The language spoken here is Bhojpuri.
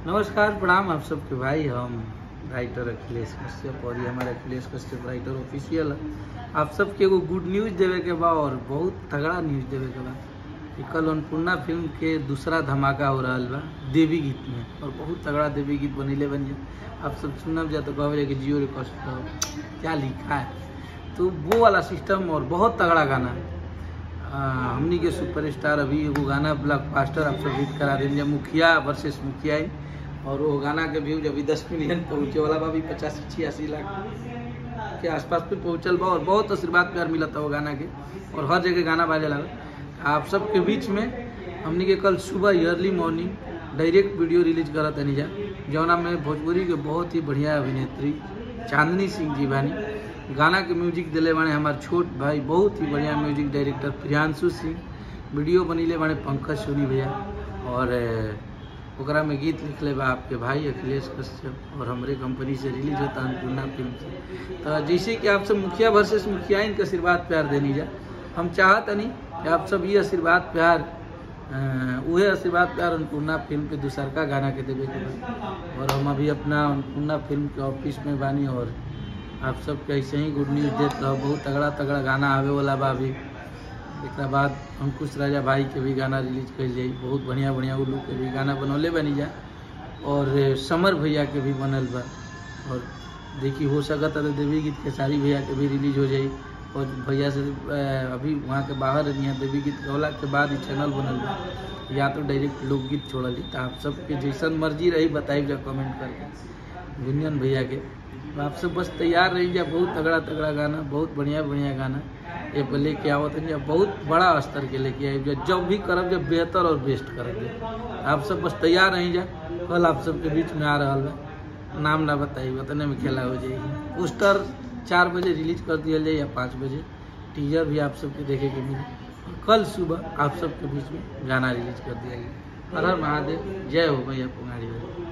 नमस्कार प्रणाम आप सबके भाई हम राइटर अखिलेश कश्यप और ये हमारे अखिलेश कश्यप राइटर ऑफिशियल है आप सबके एगो गुड न्यूज़ देवे के बा और बहुत तगड़ा न्यूज़ देवे के बा कि कल अन्नपूर्णा फिल्म के दूसरा धमाका हो रहा बा देवी गीत में और बहुत तगड़ा देवी गीत बनीले बन जाए आप सब सुनब जा तो कहब कि जियो रिक्वेस्ट क्या लिखा है तो वो वाला सिस्टम और बहुत तगड़ा गाना है आ, हमनी के सुपरस्टार अभी एगो गाना ब्लॉकबस्टर आप सब हिट करा देंगे मुखिया वर्सेस मुखिया ही और वो गाना के व्यूज अभी दस मिलियन पहुँचे वाला बा अभी पचासी छियासी लाख के आसपास पे पहुँचल बा और बहुत आशीर्वाद प्यार मिला था वो गाना के और हर जगह गाना बाजे लगा आप सबके बीच में हमनी के कल सुबह early morning direct video release करा तनी जा जौना में भोजपुरी के बहुत ही बढ़िया अभिनेत्री चांदनी सिंह जी बानी गाना के म्यूजिक दिले बाने हमार छोट भाई बहुत ही बढ़िया music director Priyanshu Singh video बनीले बाने पंकज सोनी भैया और अ, ओकरा में गीत लिखले बा आपके भाई अखिलेश कश्यप और हमरे कंपनी से रिलीज होता अन्नपूर्णा फिल्म से तो जैसे कि आप सब मुखिया वर्सेस मुखिया इनके आशीर्वाद प्यार देनी जा हम चाहत नहीं कि आप सब ये आशीर्वाद प्यार अ, उहे आशीर्वाद प्यार अन्नपूर्णा फिल्म के दूसरका गाना के देवे के बा और हम अभी अपना अन्नपूर्णा फिल्म के ऑफिस में बानी और आप सबके ऐसे ही गुड न्यूज़ देते रहो बहुत तगड़ा तगड़ा गाना आवे वाला बा अभी एक बाद अंकुश राजा भाई के भी गाना रिलीज कर जाई बहुत बढ़िया बढ़िया उल्लू के भी गाना बनौले बनी जा और समर भैया के भी बनल बा और देखी हो सकता है देवी गीत खेसारी भैया के भी रिलीज हो जाई और भैया से अ, अभी वहाँ के बाहर यहाँ देवी गीत गौला के बाद ही चैनल बनल बा या तो डायरेक्ट लोकगीत छोड़ली तो आप सबके जैसन मर्जी रही बताई जा कमेंट करके गुंजन भैया के तो आप सब बस तैयार रही जा बहुत तगड़ा तगड़ा गाना बहुत बढ़िया बढ़िया गाना ये पर लेके आवत है जा बहुत बड़ा स्तर के लेके आई जा जब भी करब जब बेहतर और बेस्ट करब जा आप सब बस तैयार रही जा कल आप सबके बीच में आ रहा बा नाम ना बताई उतने में खेला हो जाएगी पोस्टर चार बजे रिलीज कर दिया जाए या पाँच बजे टीजर भी आप सबके देखे के मिले और कल सुबह आप सबके बीच में गाना रिलीज कर दिया गया हर हर महादेव जय हो भैया पुंगाड़ी भाई